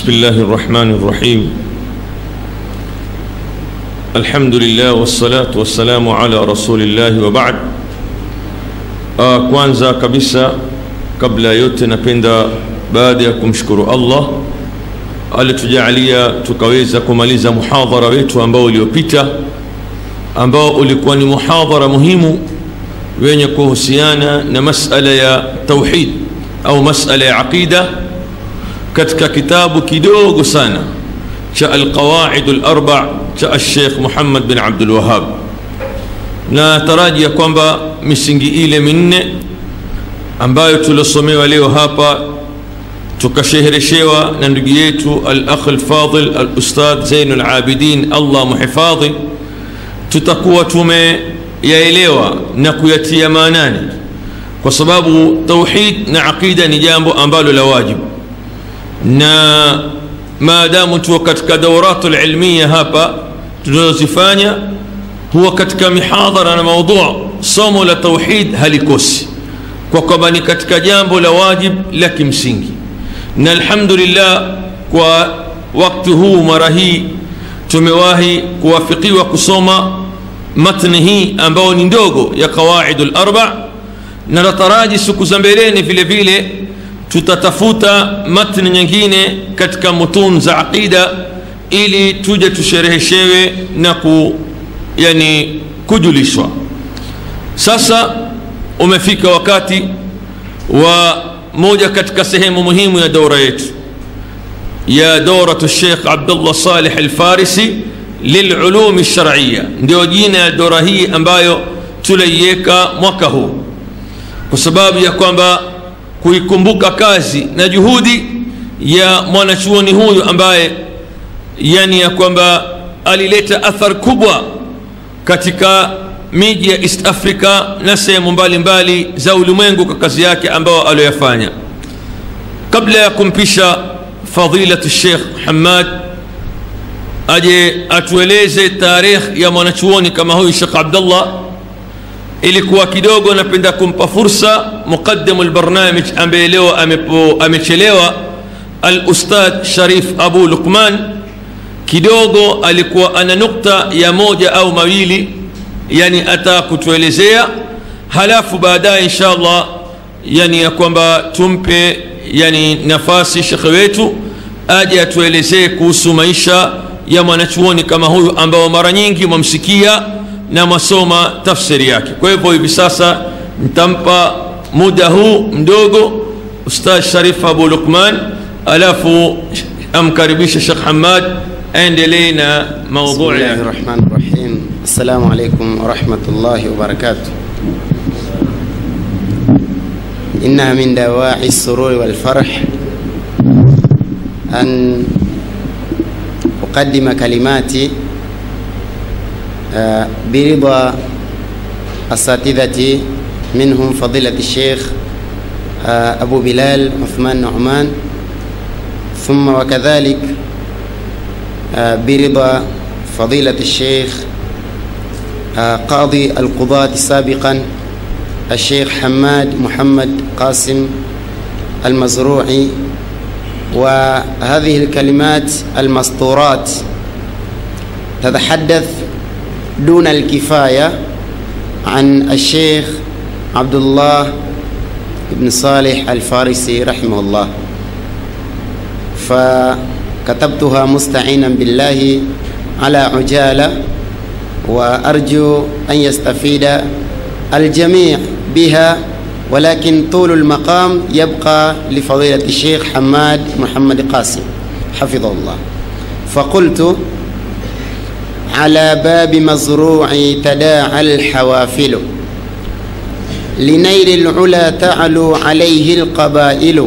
بسم الله الرحمن الرحيم الحمد لله والصلاة والسلام على رسول الله وبعد آه kwanza kabisa kabla ya yote napenda baada ya kumshukuru allah alitujalia tukaweza kumaliza muhadhara wetu ambao uliopita ambao ulikuwa ni muhadhara muhimu wenye kuhusiana na masala ya tauhid au masala ya aqida katika kitabu kidogo sana cha alqawaid larba cha alshekh muhammad bin abdulwahab na taraji ya kwamba misingi ile minne ambayo tuliosomewa leo hapa tukashehereshewa na ndugu yetu alakh lfadil alustadh zainu labidin allah muhifadhi tutakuwa tumeyaelewa na kuyatia maanani kwa sababu tauhid na aqida ni jambo ambalo la wajibu na maadamu tuko katika dauratu lilmiya hapa tunazozifanya huwa katika mihadhara na maudhu somo la tauhid halikosi kwa kwamba ni katika jambo la wajib la kimsingi na alhamdulillah kwa wakti huu mara hii tumewahi kuwafikiwa kusoma matni hii ambayo ni ndogo ya qawaidu larba na nataraji siku za mbeleni vile vile tutatafuta matni nyingine katika mutun za aqida ili tuje tushereheshewe na ku, yani kujulishwa sasa umefika wakati wa moja katika sehemu muhimu ya daura yetu ya dauratu Sheikh Abdullah Salih Alfarisi lilulumi lsharciya, ndio jina ya daura hii ambayo tulaiweka mwaka huu kwa sababu ya kwamba kuikumbuka kazi na juhudi ya mwanachuoni huyu ambaye yani ya kwamba alileta athar kubwa katika miji ya East Africa na sehemu mbalimbali za ulimwengu kwa kazi yake ambayo aliyoyafanya. Kabla ya kumpisha fadilatu Sheikh Hamad aje atueleze tarikh ya mwanachuoni kama huyu Sheikh Abdullah, ilikuwa kidogo napenda kumpa fursa muqaddimu lbarnamij ambaye leo amechelewa, al-Ustadh Sharif Abu Luqman, kidogo alikuwa ana nukta ya moja au mawili yani ata kutuelezea halafu baadaye insha allah yani ya kwamba tumpe yani nafasi shekhe wetu aje atuelezee kuhusu maisha ya mwanachuoni kama huyu ambao mara nyingi mwamsikia na mwasoma tafsiri yake kwa hivyo hivi sasa nitampa muda huu mdogo ustadh sharif abu lukman alafu amkaribishe shekh hamad aendelee na maudhui بسم الله الرحمن الرحيم السلام عليكم ورحمة الله وبركاته إنها من دواعي السرور والفرح أن أقدم كلماتي آه، برضا أساتذتي منهم فضيلة الشيخ آه، أبو بلال عثمان نعمان ثم وكذلك آه، برضا فضيلة الشيخ قاضي القضاة سابقا الشيخ حماد محمد قاسم المزروعي وهذه الكلمات المسطورات تتحدث دون الكفاية عن الشيخ عبد الله بن صالح الفارسي رحمه الله فكتبتها مستعينا بالله على عجاله وارجو ان يستفيد الجميع بها ولكن طول المقام يبقى لفضيله الشيخ حماد محمد قاسم حفظه الله فقلت على باب مزروع تداعى الحوافل لنيل العلا تعلو عليه القبائل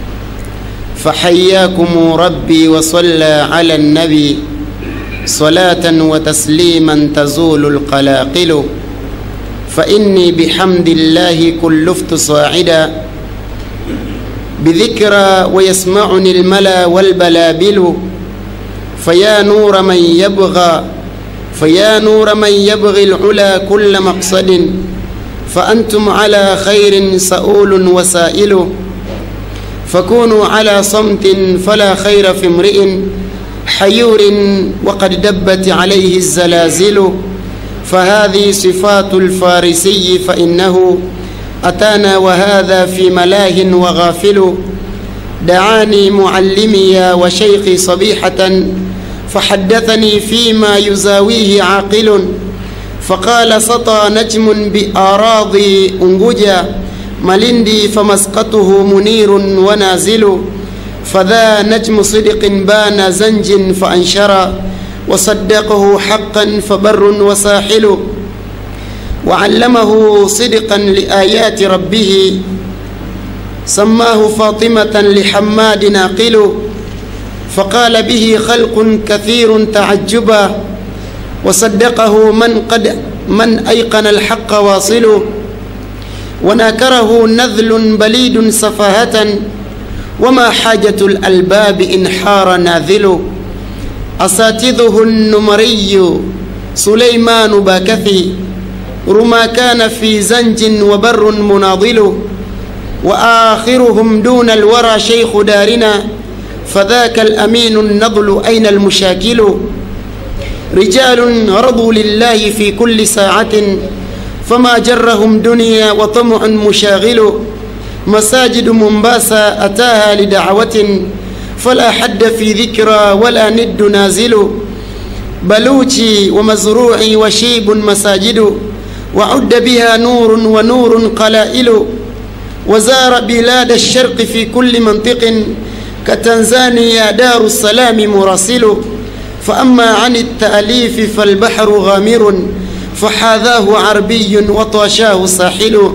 فحياكم ربي وصلى على النبي صلاة وتسليما تزول القلاقل فإني بحمد الله كلفت صاعدا بذكرى ويسمعني الملا والبلابل فيا نور من يبغى فيا نور من يبغي العلا كل مقصد فأنتم على خير سؤول وسائل فكونوا على صمت فلا خير في امرئ حيور وقد دبت عليه الزلازل فهذه صفات الفارسي فإنه أتانا وهذا في ملاه وغافل دعاني معلمي وشيخي صبيحة فحدثني فيما يزاويه عاقل فقال سطى نجم بآراضي أنججا ملندي فمسقطه منير ونازل فذا نجم صدق بان زنج فأنشر وصدقه حقا فبر وساحل وعلمه صدقا لآيات ربه سماه فاطمة لحماد ناقل فقال به خلق كثير تعجبا وصدقه من قد من أيقن الحق واصل وناكره نذل بليد سفاهة وما حاجة الألباب إن حار ناذل أساتذه النمري سليمان باكثي رما كان في زنج وبر مناضل وآخرهم دون الورى شيخ دارنا فذاك الأمين النضل أين المشاكل رجال رضوا لله في كل ساعة فما جرهم دنيا وطمع مشاغل مساجد مومباسا أتاها لدعوة فلا حد في ذكرى ولا ند نازل بلوشي ومزروعي وشيب مساجد وعد بها نور ونور قلائل وزار بلاد الشرق في كل منطق كتنزانيا دار السلام مراسل فأما عن التأليف فالبحر غامر فحاذاه عربي وطاشاه ساحل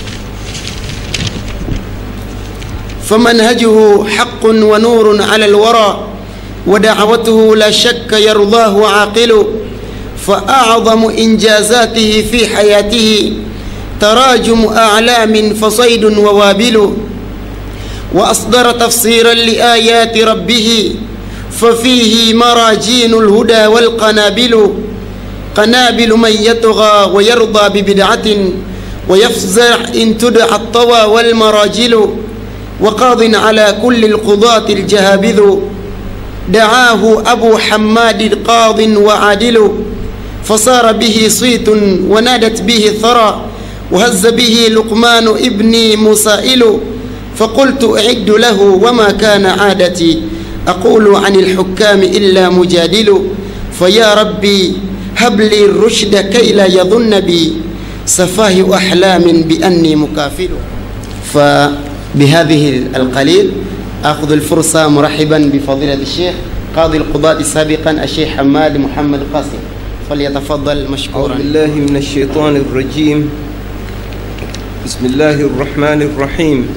فمنهجه حق ونور على الورى ودعوته لا شك يرضاه عاقل فأعظم إنجازاته في حياته تراجم أعلام فصيد ووابل وأصدر تفسيرا لآيات ربه ففيه مراجين الهدى والقنابل قنابل من يطغى ويرضى ببدعة ويفزع إن تدعى الطوى والمراجل وقاض على كل القضاة الجهابذ دعاه أبو حماد قاض وعادل فصار به صيت ونادت به ثرى وهز به لقمان ابني مسائل فقلت أعد له وما كان عادتي أقول عن الحكام إلا مجادل فيا ربي هب لي الرشد كي لا يظن بي سفاه أحلام بأني مكافل فبهذه القليل أخذ الفرصة مرحبا بفضيلة الشيخ قاضي القضاة سابقا الشيخ حماد محمد قاسم فليتفضل مشكورا أعوذ بالله من الشيطان الرجيم بسم الله الرحمن الرحيم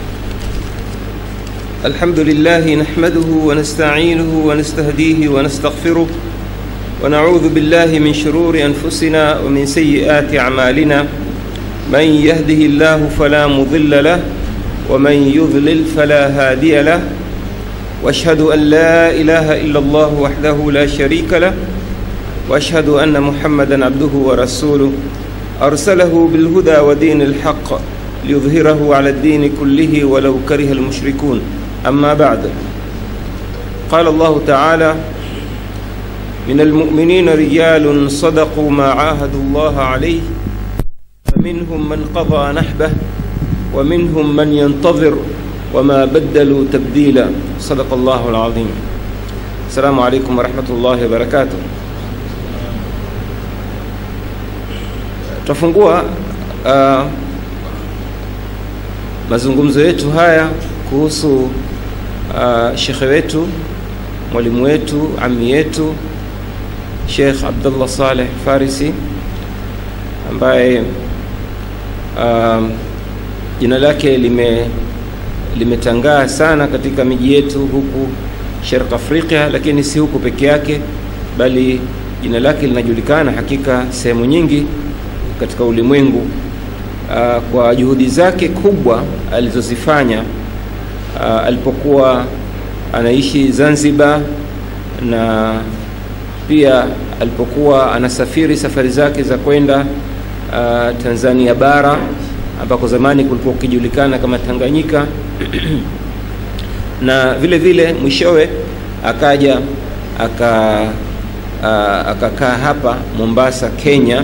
الحمد لله نحمده ونستعينه ونستهديه ونستغفره ونعوذ بالله من شرور أنفسنا ومن سيئات أعمالنا من يهده الله فلا مضل له ومن يضلل فلا هادي له واشهد ان لا اله الا الله وحده لا شريك له واشهد ان محمدا عبده ورسوله ارسله بالهدى ودين الحق ليظهره على الدين كله ولو كره المشركون اما بعد قال الله تعالى من المؤمنين رجال صدقوا ما عاهدوا الله عليه فمنهم من قضى نحبه ومنهم من ينتظر وما بدلوا تبديلا صدق الله العظيم السلام عليكم ورحمة الله وبركاته tutafungua uh, mazungumzo yetu haya kuhusu uh, shekhe wetu mwalimu wetu ami yetu Sheikh Abdullah Saleh Farisi ambaye uh, jina lake lime limetangaa sana katika miji yetu huku Sharq Afrika, lakini si huku peke yake, bali jina lake linajulikana hakika sehemu nyingi katika ulimwengu uh, kwa juhudi zake kubwa alizozifanya uh, alipokuwa anaishi Zanzibar na pia alipokuwa anasafiri safari zake za kwenda uh, Tanzania bara ambako zamani kulikuwa kukijulikana kama Tanganyika na vile vile mwishowe akaja aka uh, akakaa hapa Mombasa, Kenya,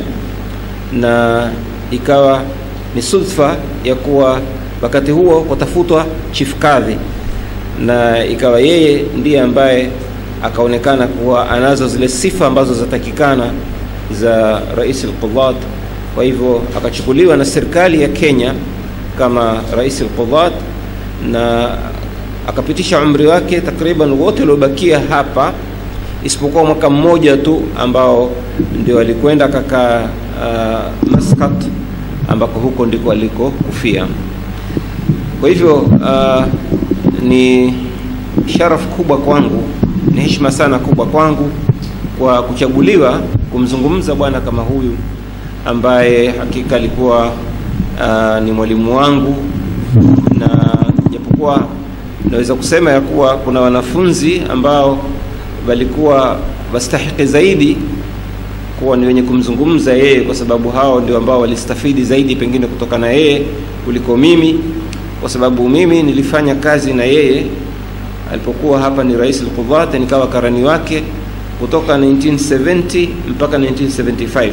na ikawa ni sudfa ya kuwa wakati huo kutafutwa chief kadhi, na ikawa yeye ndiye ambaye akaonekana kuwa anazo zile sifa ambazo zatakikana za rais al-Qudhat. Kwa hivyo akachukuliwa na serikali ya Kenya kama rais al-Qudhat na akapitisha umri wake takriban wote waliobakia hapa isipokuwa mwaka mmoja tu ambao ndio alikwenda akakaa uh, Maskat ambako huko ndiko alikokufia. Kwa hivyo uh, ni sharafu kubwa kwangu, ni heshima sana kubwa kwangu kwa kuchaguliwa kumzungumza bwana kama huyu ambaye hakika alikuwa uh, ni mwalimu wangu, na japokuwa naweza kusema ya kuwa kuna wanafunzi ambao walikuwa wastahiki zaidi kuwa ni wenye kumzungumza yeye, kwa sababu hao ndio ambao walistafidi zaidi pengine kutoka na yeye kuliko mimi, kwa sababu mimi nilifanya kazi na yeye alipokuwa hapa ni rais al-Qudhat, nikawa karani wake kutoka 1970 mpaka 1975.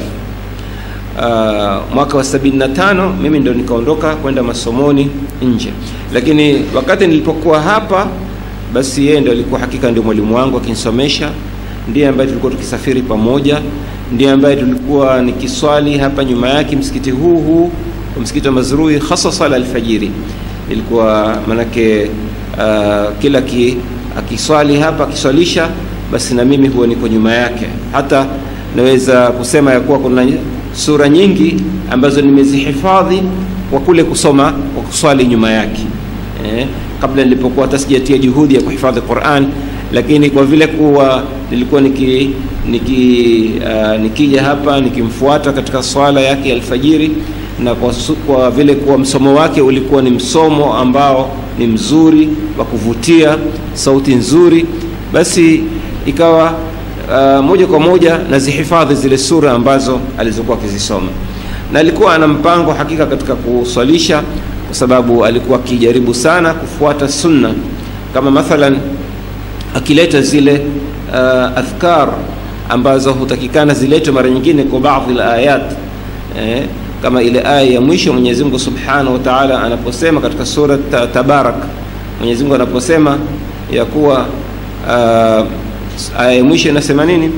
Uh, mwaka wa 75 mimi ndo nikaondoka kwenda masomoni nje, lakini wakati nilipokuwa hapa basi yeye ndo alikuwa hakika ndio mwalimu wangu akinisomesha, ndiye ambaye tulikuwa tukisafiri pamoja, ndiye ambaye tulikuwa nikiswali hapa nyuma yake msikiti huu huu msikiti wa Mazrui, hasa sala alfajiri ilikuwa manake uh, kila ki, akiswali hapa akiswalisha, basi na mimi huwa niko nyuma yake. Hata naweza kusema ya kuwa kuna sura nyingi ambazo nimezihifadhi kwa kule kusoma kwa kuswali nyuma yake eh, kabla nilipokuwa hata sijatia juhudi ya kuhifadhi Qur'an, lakini kwa vile kuwa nilikuwa niki, niki uh, nikija hapa nikimfuata katika swala yake ya alfajiri na kwa, kwa vile kuwa msomo wake ulikuwa ni msomo ambao ni mzuri wa kuvutia, sauti nzuri, basi ikawa uh, moja kwa moja nazihifadhi zile sura ambazo alizokuwa akizisoma, na alikuwa ana mpango hakika katika kuswalisha kwa sababu alikuwa akijaribu sana kufuata sunna, kama mathalan akileta zile uh, adhkar ambazo hutakikana ziletwe mara nyingine kwa baadhi ya ayat eh, kama ile aya ya mwisho Mwenyezi Mungu Subhanahu wa Ta'ala anaposema katika sura ta, Tabarak, Mwenyezi Mungu anaposema ya kuwa uh, aya ya mwisho inasema nini?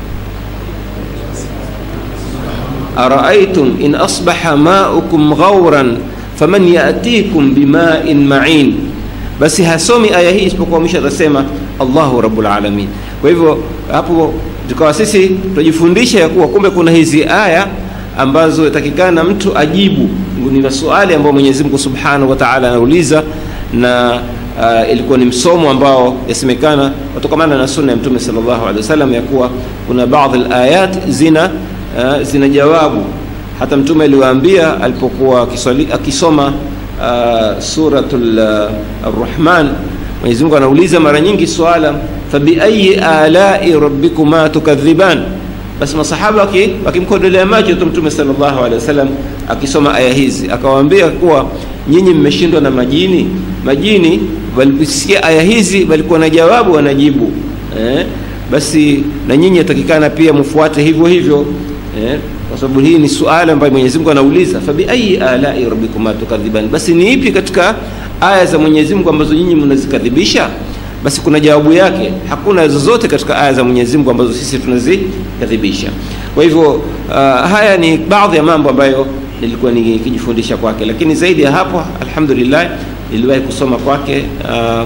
araaitum in asbaha maukum ghauran faman yatikum bima'in ma'in. Basi hasomi aya hii isipokuwa mwisho atasema Allahu rabbul alamin. Kwa hivyo hapo tukawa sisi tujifundisha ya kuwa kumbe kuna hizi aya ambazo yatakikana mtu ajibu, ni maswali ambayo Mwenyezi Mungu Subhanahu wa Ta'ala anauliza na uh, ilikuwa ni msomo ambao yasemekana kutokamana na sunna ya Mtume sallallahu alaihi wasallam ya kuwa kuna baadhi alayat zina uh, zina jawabu. Hata Mtume aliwaambia alipokuwa akiswali akisoma uh, suratul uh, Ar-Rahman, Mwenyezi Mungu anauliza mara nyingi swala fabi ayi alai rabbikuma tukadhiban basi masahaba wakimkodolea macho tu Mtume sallallahu alaihi wasallam akisoma aya hizi, akawaambia kuwa nyinyi mmeshindwa na majini. Majini waliposikia aya hizi walikuwa na jawabu wanajibu, eh? Basi na nyinyi yatakikana pia mfuate hivyo hivyo, eh? Kwa sababu hii ni suala ambayo Mwenyezi Mungu anauliza, fa bi ayi alai rabbikuma tukadhiban, basi ni ipi katika aya za Mwenyezi Mungu ambazo nyinyi mnazikadhibisha? basi kuna jawabu yake. Hakuna zozote katika aya za Mwenyezi Mungu ambazo sisi tunazikadhibisha. Kwa hivyo uh, haya ni baadhi ya mambo ambayo nilikuwa nikijifundisha kwake, lakini zaidi ya hapo, alhamdulillah, niliwahi kusoma kwake uh,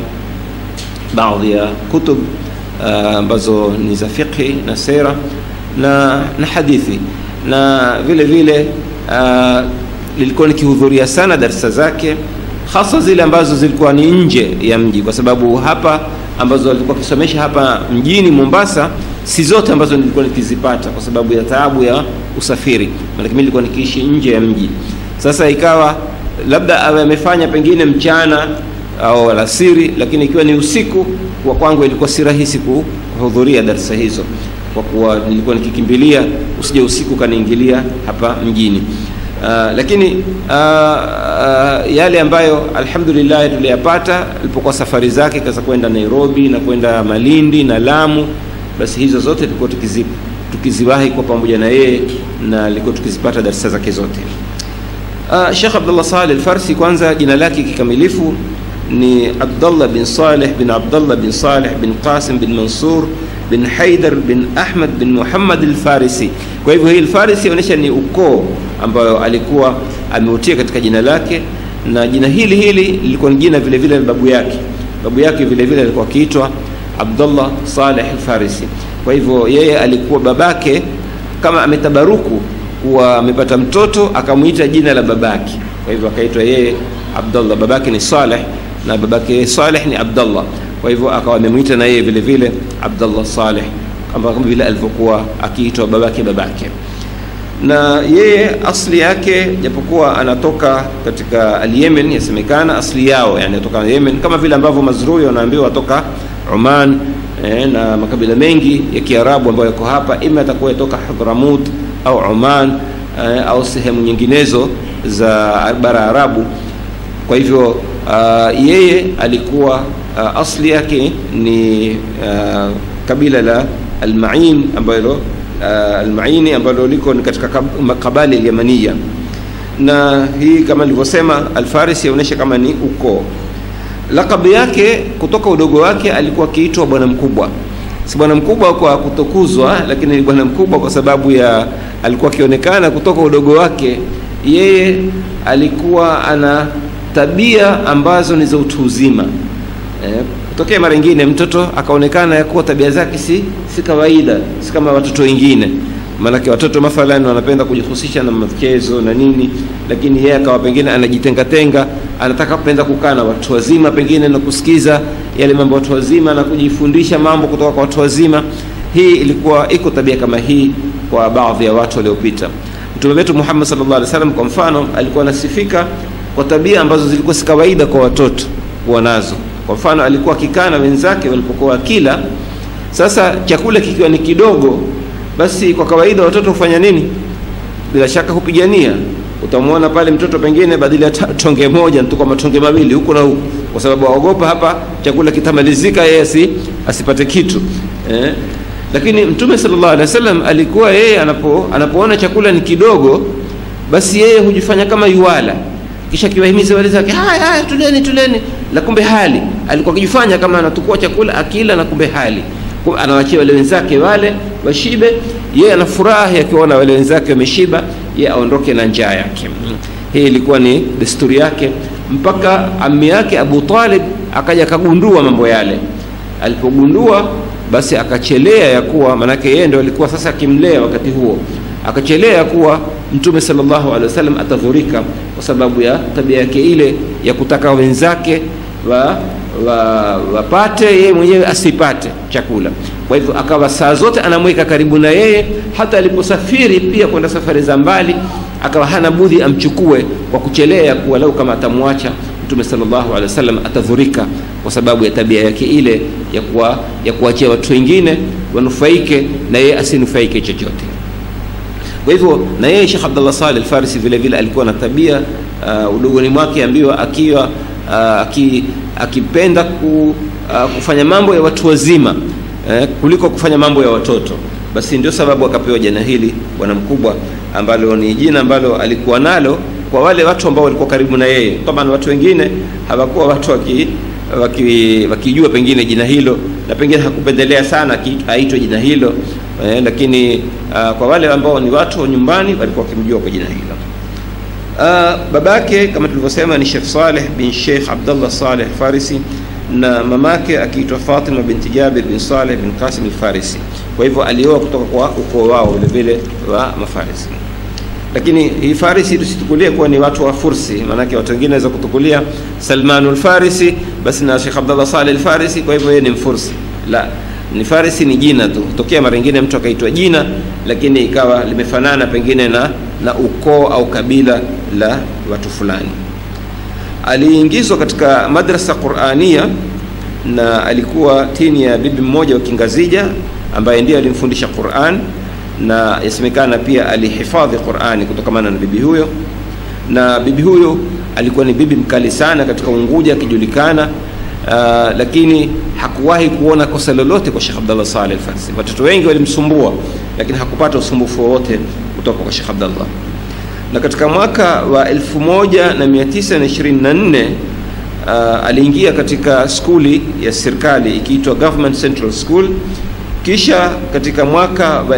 baadhi ya kutub ambazo uh, ni za fiqhi na sera na, na hadithi na vile vile uh, nilikuwa nikihudhuria sana darsa zake hasa zile ambazo zilikuwa ni nje ya mji, kwa sababu hapa ambazo alikuwa akisomesha hapa mjini Mombasa si zote ambazo nilikuwa nikizipata kwa sababu ya taabu ya usafiri, maana mimi nilikuwa nikiishi nje ya mji. Sasa ikawa labda awe amefanya pengine mchana au alasiri, lakini ikiwa ni usiku, kwa kwangu ilikuwa si rahisi kuhudhuria darasa hizo, kwa kuwa nilikuwa nikikimbilia usije usiku kaniingilia hapa mjini. Uh, lakini uh, uh, yale ambayo alhamdulillah tuliyapata alipokuwa safari zake kaza kwenda Nairobi na kwenda Malindi na Lamu, basi hizo zote tulikuwa tukizi, tukiziwahi kwa pamoja na yeye na alikuwa tukizipata darasa zake zote. Uh, Sheikh Abdullah Saleh Al-Farsi, kwanza jina lake kikamilifu ni Abdullah bin Saleh bin Abdullah bin Saleh bin Qasim bin Mansur bin Haidar bin Ahmad bin Muhammad al-Farisi. Kwa hivyo hii al-Farisi inaonyesha ni ukoo ambayo alikuwa ameutia katika jina lake, na jina hili hili lilikuwa ni jina vile vile la babu yake. Babu yake vile vile alikuwa akiitwa Abdullah Saleh al-Farisi. Kwa hivyo yeye alikuwa babake kama ametabaruku kuwa amepata mtoto akamwita jina la babake, kwa hivyo akaitwa yeye Abdullah. Babake ni Saleh na babake Saleh ni Abdullah, kwa hivyo akawa amemwita na yeye vile vile Abdullah Saleh kama vile alivyokuwa akiitwa babake babake. Na yeye asli yake japokuwa anatoka katika al-Yemen, yasemekana asli yao yani anatoka Yemen, kama vile ambavyo Mazrui wanaambiwa atoka Oman eh, na makabila mengi ya Kiarabu ambayo yako hapa, ima atakuwa yatoka Hadramut au Oman eh, au sehemu nyinginezo za bara Arabu. Kwa hivyo uh, yeye alikuwa uh, asli yake ni uh, kabila la Almain ambalo uh, Almaini ambalo liko ni katika kabali Alyamania, na hii kama nilivyosema, Alfarisi yaonyesha kama ni ukoo. Lakabu yake kutoka udogo wake alikuwa akiitwa bwana mkubwa si bwana mkubwa kwa kutokuzwa, lakini ni bwana mkubwa kwa sababu ya alikuwa akionekana kutoka udogo wake, yeye alikuwa ana tabia ambazo ni za utu uzima. Eh, kutokea mara nyingine mtoto akaonekana ya kuwa tabia zake si si kawaida, si kama watoto wengine. Maanake watoto mathalan wanapenda kujihusisha na michezo na nini, lakini yeye akawa pengine anajitengatenga, anataka kupenda kukaa na watu wazima pengine na kusikiza yale mambo watu wazima na kujifundisha mambo kutoka kwa watu wazima. Hii ilikuwa iko tabia kama hii kwa baadhi ya watu waliopita. Mtume wetu Muhammad sallallahu alaihi wasallam kwa mfano alikuwa anasifika kwa tabia ambazo zilikuwa si kawaida kwa watoto kuwa nazo. Kwa mfano alikuwa akikaa na wenzake walipokuwa kila, sasa chakula kikiwa ni kidogo, basi kwa kawaida watoto hufanya nini? Bila shaka hupigania. Utamwona pale mtoto pengine badala ya tonge moja tu kwa matonge mawili huku na huku, kwa sababu aogopa hapa chakula kitamalizika, yeye asi, asipate kitu eh. Lakini Mtume sallallahu alaihi wasallam alikuwa yeye anapo anapoona chakula ni kidogo, basi yeye hujifanya kama yuwala, kisha kiwahimiza wale zake, haya haya, tuleni tuleni, na kumbe hali alikuwa akijifanya kama anatukua chakula akila, na kumbe hali anawachia wale wenzake wale washibe, yeye anafurahi akiwaona wale wenzake wameshiba, yeye aondoke na njaa yake. Hii ilikuwa ni desturi yake, mpaka ammi yake Abu Talib akaja akagundua mambo yale. Alipogundua basi akachelea ya kuwa, maanake yeye ndio alikuwa sasa akimlea wakati huo, akachelea ya kuwa Mtume sallallahu alaihi wasallam atadhurika kwa sababu ya tabia yake ile ya kutaka wenzake wa wapate wa yeye mwenyewe asipate chakula. Kwa hivyo akawa saa zote anamweka karibu na yeye, hata aliposafiri pia kwenda safari za mbali, akawa hana budhi amchukue kwa kuchelea, kuwa lau kama atamwacha Mtume sallallahu alaihi wasallam atadhurika kwa sababu ya tabia yake ile ya kuwa, ya kuachia watu wengine wanufaike na yeye asinufaike chochote. Kwa hivyo na yeye Sheikh Abdullah Saleh Al-Farisi vile vile alikuwa na tabia uh, udogoni mwake ambiwa akiwa uh, aki, akipenda ku, uh, kufanya mambo ya watu wazima eh, kuliko kufanya mambo ya watoto. Basi ndio sababu akapewa jina hili bwana mkubwa, ambalo ni jina ambalo alikuwa nalo kwa wale watu ambao walikuwa karibu na yeye. Kama watu wengine hawakuwa watu waki wakijua waki pengine jina hilo na pengine hakupendelea sana aitwe jina hilo eh, lakini uh, kwa wale ambao ni watu nyumbani walikuwa wakimjua kwa jina hilo. Uh, babake kama tulivyosema ni Sheikh Saleh bin Sheikh Abdullah Saleh Farisi na mamake akiitwa Fatima binti Jabir bin Saleh bin Qasim al-Farisi. Kwa hivyo alioa kutoka kwa ukoo wao vile vile wa Mafarisi. Lakini hii Farisi tusitukulie kuwa ni watu wa Fursi, maanake watu wengine waweza kutukulia Salmanul Farisi basi na Sheikh Abdullah Saleh al-Farisi, kwa hivyo yeye ni Mfursi. La, ni Farisi ni jina tu. Tokea mara nyingine mtu akaitwa jina, lakini ikawa limefanana pengine na na ukoo au kabila la watu fulani. Aliingizwa katika madrasa Qurania na alikuwa tini ya bibi mmoja wa Kingazija ambaye ndiye alimfundisha Quran, na yasemekana pia alihifadhi Qurani kutokamana na bibi huyo, na bibi huyo alikuwa ni bibi mkali sana katika Unguja akijulikana. Uh, lakini hakuwahi kuona kosa lolote kwa Sheikh Abdallah Saleh Al-Farsi. Watoto wengi walimsumbua, lakini hakupata usumbufu wowote kutoka kwa Sheikh Abdallah. Na katika mwaka wa 1924 uh, aliingia katika skuli ya serikali ikiitwa Government Central School. Kisha katika mwaka wa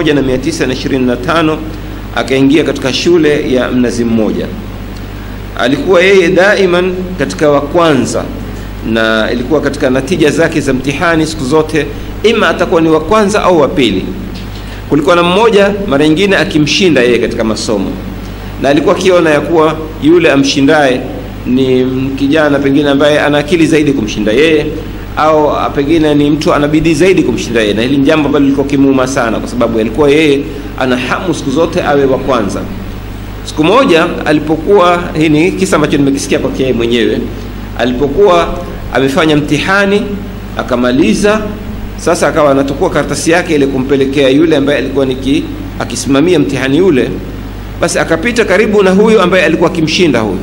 1925 akaingia katika shule ya Mnazi Mmoja. Alikuwa yeye daiman katika wa kwanza na ilikuwa katika natija zake za mtihani siku zote, ima atakuwa ni wa kwanza au wa pili. Kulikuwa na mmoja mara nyingine akimshinda yeye katika masomo, na alikuwa akiona ya kuwa yule amshindaye ni kijana pengine ambaye ana akili zaidi kumshinda yeye, au pengine ni mtu ana bidii zaidi kumshinda yeye, na hili ni jambo ambalo lilikuwa kimuuma sana, kwa sababu alikuwa yeye ana hamu siku zote awe wa kwanza. Siku moja alipokuwa, hii ni kisa ambacho nimekisikia kwake yeye mwenyewe alipokuwa amefanya mtihani akamaliza, sasa akawa anatukua karatasi yake ile kumpelekea yule ambaye alikuwa niki akisimamia mtihani yule. Basi akapita karibu na huyu ambaye alikuwa akimshinda huyu,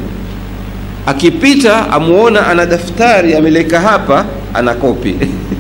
akipita amuona ana daftari ameleka hapa, ana kopi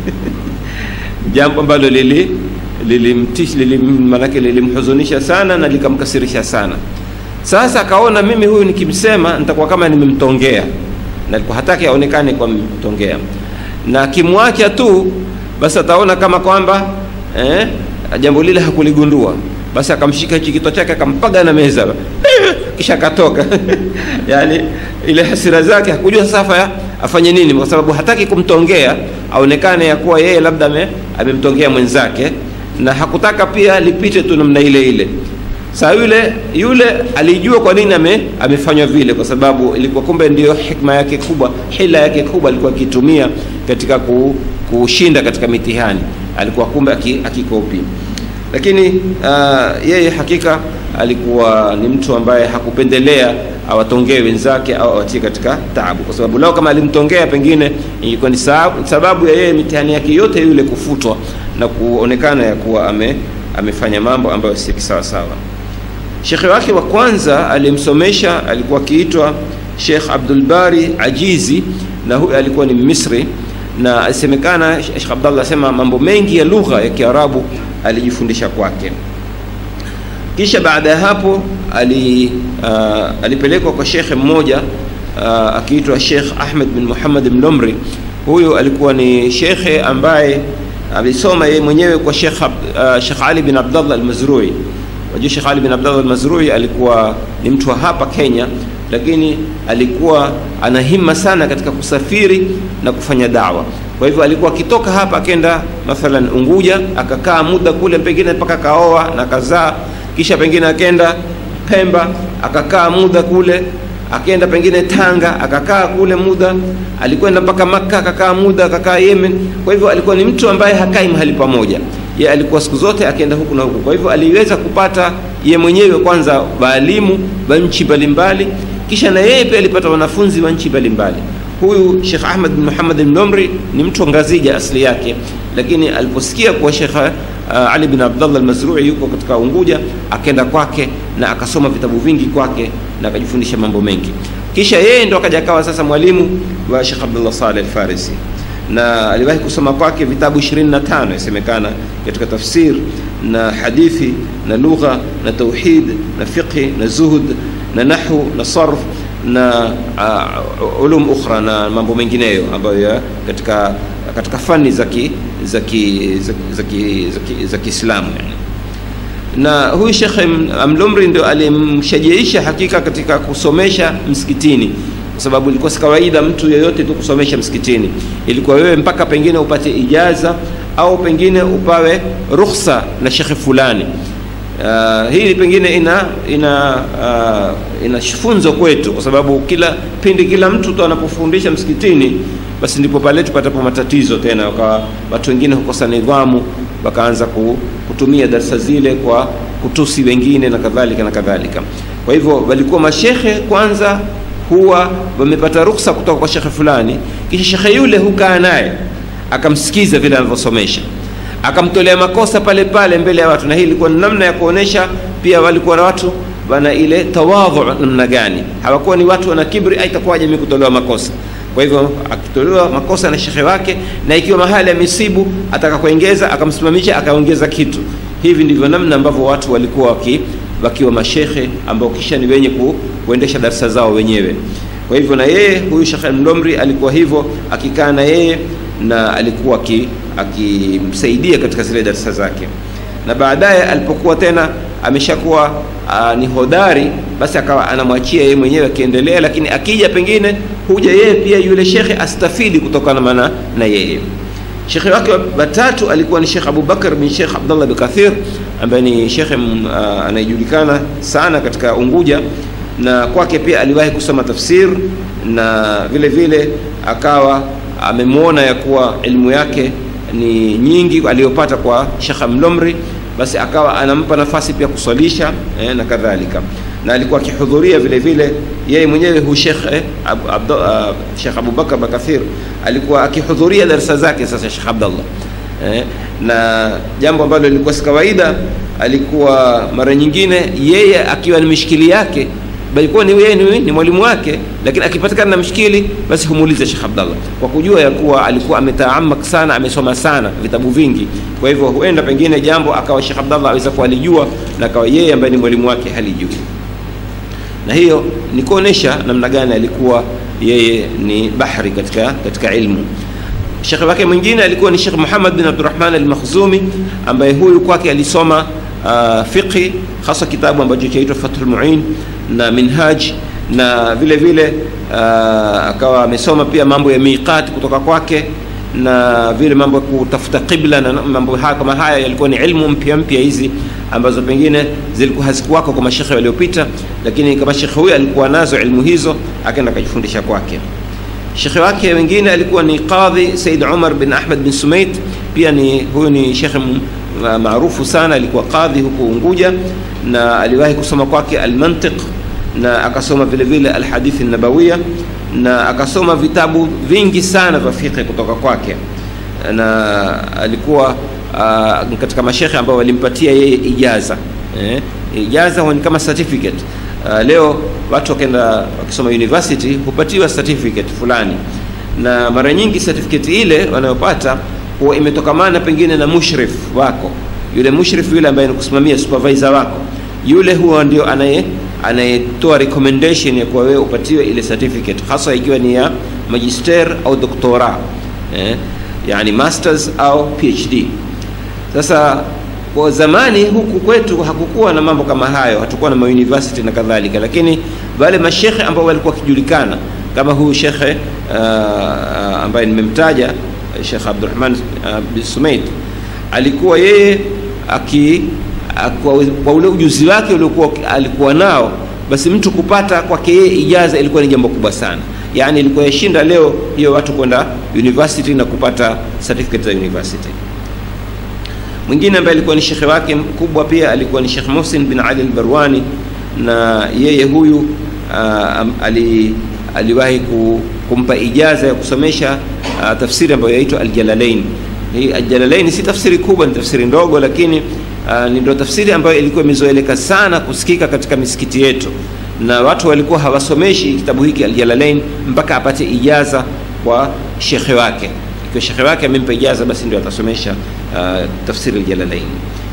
jambo ambalo lili lilimtish lilim, manake lilimhuzunisha sana na likamkasirisha sana. Sasa akaona mimi huyu nikimsema nitakuwa kama nimemtongea na alikuwa hataki aonekane kwa mtongea, na akimwacha tu basi ataona kama kwamba eh, jambo lile hakuligundua. Basi akamshika hichi kichwa chake akampaga na meza kisha akatoka yani ile hasira zake hakujua sasa afanye nini, kwa sababu hataki kumtongea aonekane ya kuwa yeye labda amemtongea mwenzake, na hakutaka pia lipite tu namna ile ile. Saa yule yule alijua kwa nini ame, amefanywa vile, kwa sababu ilikuwa kumbe ndiyo hikma yake kubwa, hila yake kubwa alikuwa akitumia katika kushinda katika mitihani, alikuwa kumbe akikopi. Lakini uh, yeye hakika alikuwa ni mtu ambaye hakupendelea awatongee wenzake au awatie katika taabu, kwa sababu lao kama alimtongea pengine ilikuwa ni sababu ya yeye mitihani yake yote yule kufutwa na kuonekana ya kuwa ame, amefanya mambo ambayo si sawa sawa. Shekhe wake wa kwanza alimsomesha alikuwa akiitwa Sheikh Abdul Bari Ajizi, na huyu alikuwa ni Misri, na alisemekana Sheikh Abdallah asema mambo mengi ya lugha ya Kiarabu alijifundisha kwake. Kisha baada ya hapo ali, uh, alipelekwa kwa shekhe mmoja uh, akiitwa Sheikh Ahmed bin Muhammad Mlomri. Huyu alikuwa ni shekhe ambaye alisoma yeye mwenyewe kwa Sheikh uh, Sheikh Ali bin Abdallah al-Mazrui. Wajua Sheikh Ali bin Abdallah al-Mazrui alikuwa ni mtu wa hapa Kenya, lakini alikuwa ana himma sana katika kusafiri na kufanya dawa. Kwa hivyo alikuwa akitoka hapa akenda mathalan Unguja, akakaa muda kule, pengine mpaka kaoa na kazaa, kisha pengine akenda Pemba akakaa muda kule, akenda pengine Tanga akakaa kule muda, alikwenda mpaka Makka akakaa muda, akakaa Yemen. Kwa hivyo alikuwa ni mtu ambaye hakai mahali pamoja, ye alikuwa siku zote akienda huku na huku. Kwa hivyo aliweza kupata ye mwenyewe kwanza waalimu wa nchi mbalimbali, kisha na yeye pia alipata wanafunzi wa nchi mbalimbali. Huyu Sheikh Ahmad bin Muhammad al-Nomri ni mtu wa Ngazija asili yake, lakini aliposikia kuwa Sheikh uh, Ali bin Abdullah al-Mazrui yuko katika Unguja, akaenda kwake na akasoma vitabu vingi kwake na akajifundisha mambo mengi. Kisha yeye ndo akaja akawa sasa mwalimu wa Sheikh Abdullah Saleh al-Farisi na aliwahi kusoma kwake vitabu 25 yasemekana katika tafsir na hadithi na lugha na tauhid na fiqhi na zuhud na nahwu na sarf na uh, ulum ukhra na mambo mengineyo ambayo katika katika fani za za za Kiislamu yani. Na huyu Sheikh Amlumri ndio alimshajiisha hakika katika kusomesha msikitini, kwa sababu ilikuwa si kawaida mtu yeyote tu kusomesha msikitini. Ilikuwa wewe mpaka pengine upate ijaza au pengine upawe ruhusa na shekhe fulani. Uh, hii pengine ina ina uh, ina funzo kwetu, kwa sababu kila pindi kila mtu tu anapofundisha msikitini, basi ndipo pale tupatapo matatizo tena, wakawa watu wengine hukosa nidhamu, wakaanza kutumia darasa zile kwa kutusi wengine na kadhalika na kadhalika. Kwa hivyo walikuwa mashekhe kwanza huwa wamepata ruksa kutoka kwa shekhe fulani, kisha shekhe yule hukaa naye akamsikiza vile anavyosomesha akamtolea makosa pale pale mbele ya watu na hii ilikuwa ni namna ya kuonesha pia walikuwa na watu wana ile tawadhu namna gani hawakuwa ni watu wana kibri aitakuwaje mimi kutolewa makosa kwa hivyo akitolewa makosa na shekhe wake na ikiwa mahali amesibu ataka kuongeza akamsimamisha akaongeza kitu hivi ndivyo namna ambavyo watu walikuwa waki, wakiwa mashekhe ambao kisha ni wenye ku, kuendesha darasa zao wenyewe kwa hivyo na yeye huyu shekhe mdomri alikuwa hivyo akikaa na yeye na alikuwa akimsaidia katika zile darasa zake na baadaye alipokuwa tena ameshakuwa uh, ni hodari basi akawa anamwachia yeye mwenyewe akiendelea lakini akija pengine huja yeye pia yule shekhe astafidi kutokana mana na yeye shekhe wake watatu alikuwa ni shekh abubakar bin shekh abdullah bin kathir ambaye ni shekhe uh, anayejulikana sana katika unguja na kwake pia aliwahi kusoma tafsir na vile vile akawa amemwona ya kuwa elimu yake ni nyingi aliyopata kwa shekha mlomri basi akawa anampa nafasi pia kuswalisha eh, na kadhalika na alikuwa akihudhuria vile vile yeye mwenyewe hu shekh eh, ab, ab, uh, shekh abubakar bakathir alikuwa akihudhuria darasa zake sasa shekh abdallah eh, na jambo ambalo lilikuwa si kawaida alikuwa mara nyingine yeye akiwa ni mishikili yake balikuwa ni yeye ni, ni mwalimu wake lakini akipatikana na mshikili basi humuulize Sheikh Abdallah kwa kujua ya kuwa alikuwa ametaamak sana amesoma sana vitabu vingi kwa hivyo huenda pengine jambo akawa Sheikh Abdallah aweza kuwa alijua na akawa yeye ambaye ni mwalimu wake halijui na hiyo ni kuonesha namna gani alikuwa yeye ni bahri katika katika ilmu shekhe wake mwingine alikuwa ni Sheikh Muhammad bin Abdurrahman al-Makhzumi ambaye huyu kwake alisoma uh, fiqhi hasa kitabu ambacho chaitwa Fathul Muin na Minhaj na vile vile uh, akawa amesoma pia mambo ya miqat kutoka kwake na vile mambo ya kutafuta qibla na mambo haya kama haya yalikuwa ni ilmu mpya mpya hizi ambazo pengine zilikuwa hazikuwako kwa mashekhe waliopita lakini kama shekhe huyu alikuwa nazo ilmu hizo akaenda akajifundisha kwake shekhe wake wengine alikuwa ni qadhi Said Umar bin Ahmad bin Sumait pia ni huyu ni shekhe maarufu sana alikuwa qadhi huko Unguja na aliwahi kusoma kwake almantiq na akasoma vile vile alhadithi nabawiya na akasoma vitabu vingi sana vya fiqh kutoka kwake na alikuwa uh, katika mashekhe ambao walimpatia yeye ijaza eh, ijaza ni kama certificate uh, leo watu wakenda wakisoma university hupatiwa certificate fulani na mara nyingi certificate ile wanayopata huwa imetokamana pengine na mushrif wako yule mushrif yule ambaye kusimamia supervisor wako yule huwa ndio anaye anayetoa recommendation ya kuwa wewe upatiwe ile certificate hasa ikiwa ni ya magister au doktora eh, yani masters au phd sasa kwa zamani huku kwetu hakukuwa na mambo kama hayo hatukuwa na mauniversity na kadhalika lakini wale mashekhe ambao walikuwa wakijulikana kama huyu shekhe uh, ambaye nimemtaja shekh abdurahman uh, bin sumait alikuwa yeye aki kwa, kwa ule ujuzi wake uliokuwa alikuwa nao basi mtu kupata kwake yeye ijaza ilikuwa ni jambo kubwa sana yaani ilikuwa yashinda leo hiyo watu kwenda university na kupata certificate za university mwingine ambaye alikuwa ni shekhe wake mkubwa pia alikuwa ni Sheikh Muhsin bin Ali al-Barwani na yeye huyu uh, ali, aliwahi kumpa ijaza ya kusomesha uh, tafsiri ambayo yaitwa Al-Jalalain. Hii Al-Jalalain si tafsiri kubwa, ni tafsiri ndogo, lakini uh, ni ndio tafsiri ambayo ilikuwa imezoeleka sana kusikika katika misikiti yetu, na watu walikuwa hawasomeshi kitabu hiki Al-Jalalain mpaka apate ijaza kwa shekhe wake ikiwa shekhe wake amempa ijaza basi ndio atasomesha uh, tafsiri aljalalain